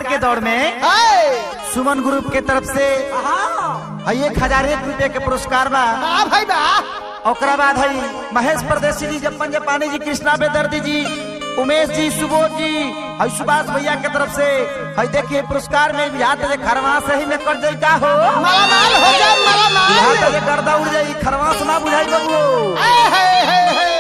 पुरस्कार के दौर में हाय सुमन ग्रुप के तरफ से हाँ है एक हजार एक रुपये के पुरस्कार बा बा भाई बा ओकरा बाद है महेश परदेसी जी जपन जपानी जी कृष्णा बेदर्दी जी उमेश जी सुबोध जी है सुभाष भैया के तरफ से है देखिए पुरस्कार में बिहार से खरवा सही में कर जाई का हो माला माल हो जा माला बिहार माल से गर्दा उड़ जाई खरवा सुना बुझाई बबू हाय हाय हाय हाय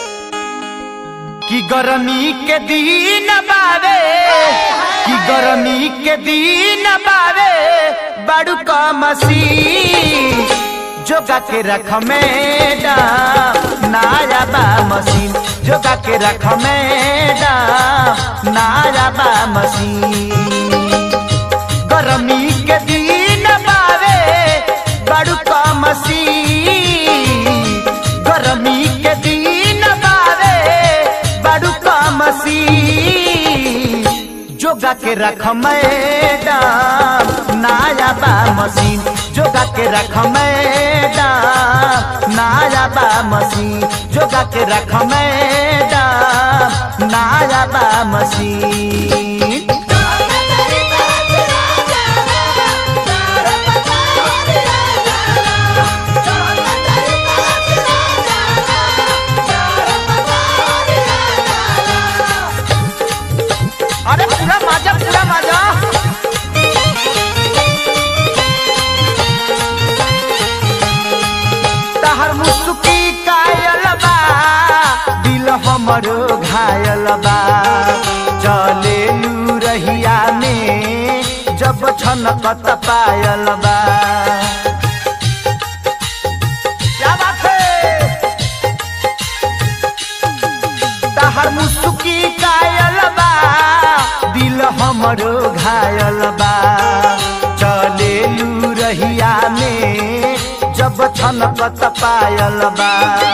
कि गर्मी के दिन बावे कि गर्मी के दिन बावे बड़ू कमसी जोगा के रख मैडम नाया बा मशीन जोगा के रख मैडम नाया बा मशीन गर्मी के दिन बावे बड़ू कमसी गर्मी के दिन बावे बड़ू कमसी जोगा के रख मैडम नाया बा मशीन जोगा के रख मैडम नाया बा मशीन जोगा के रख मैडम नाया बा मशीन अरे पूरा माजा पूरा माजा तहर मुसुकी कायल बा दिल हमरो घायल बा चले लू रहिया में जब छनकत पायल बा क्या बात है तहर मुसुकी कायल बा दिल हमरो घायल बा चले लू रहिया में जब छनकत पायल बा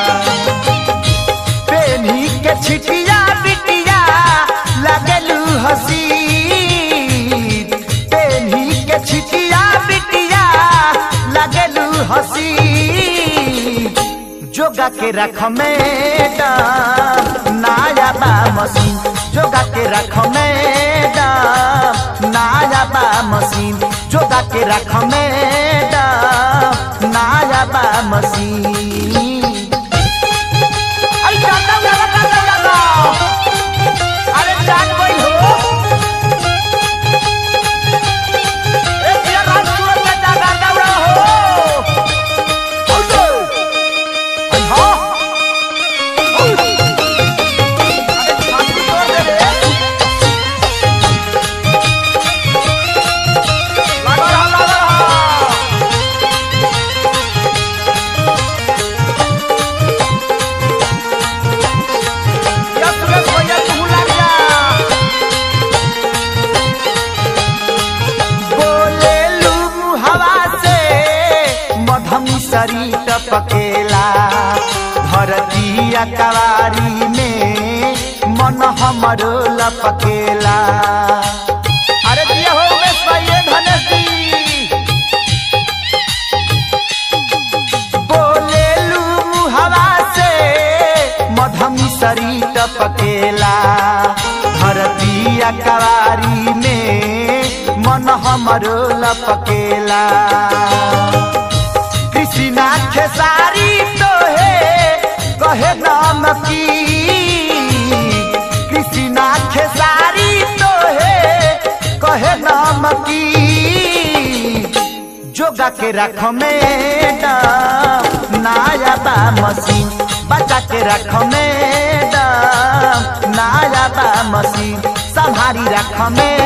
पेनी के छिटिया बिटिया लगलू हसी पेनी के छिटिया बिटिया लगलू हसी जोगा के रख मैडम नाया बा मशीन जोगा के रख मैडम नाया बा मशीन जोगा के रख मैडम नाया बा मशीन अरे जाता जाता जाता जाता अरे जान गई हो ए तेरा रात सूरज में जागा दौड़ा हो अरे हाँ अरे छाती तोड़ दे रे लगा रहा लगा रहा या सुरेश भैया तू लग जा बोले लू हवा से मधम शरीर टपकेला धरती कवारी में मन हमरो लपकेला अरे दिया हो उमेश भाई धनेश जी बोले लू हवा से मधम शरीर टपकेला धरती कवारी में मन हमरो लपकेला कृष्णा खेसारी तो है कहे नाम की कृष्णा खेसारी तो है कहे नाम की जोगा के रख मैडम नाया बा मशीन बचा के रख मैडम नाया बा मशीन संभारी रख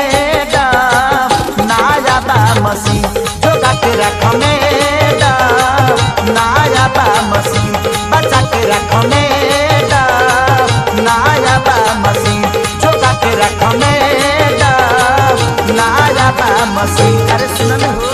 मैडम नाया बा मशीन जोगा के रख मैडम नाया बा मशीन बचा के रख मैडम नाया बा मशीन जोगा के रख मैडम नाया बा मशीन अरे सुन हो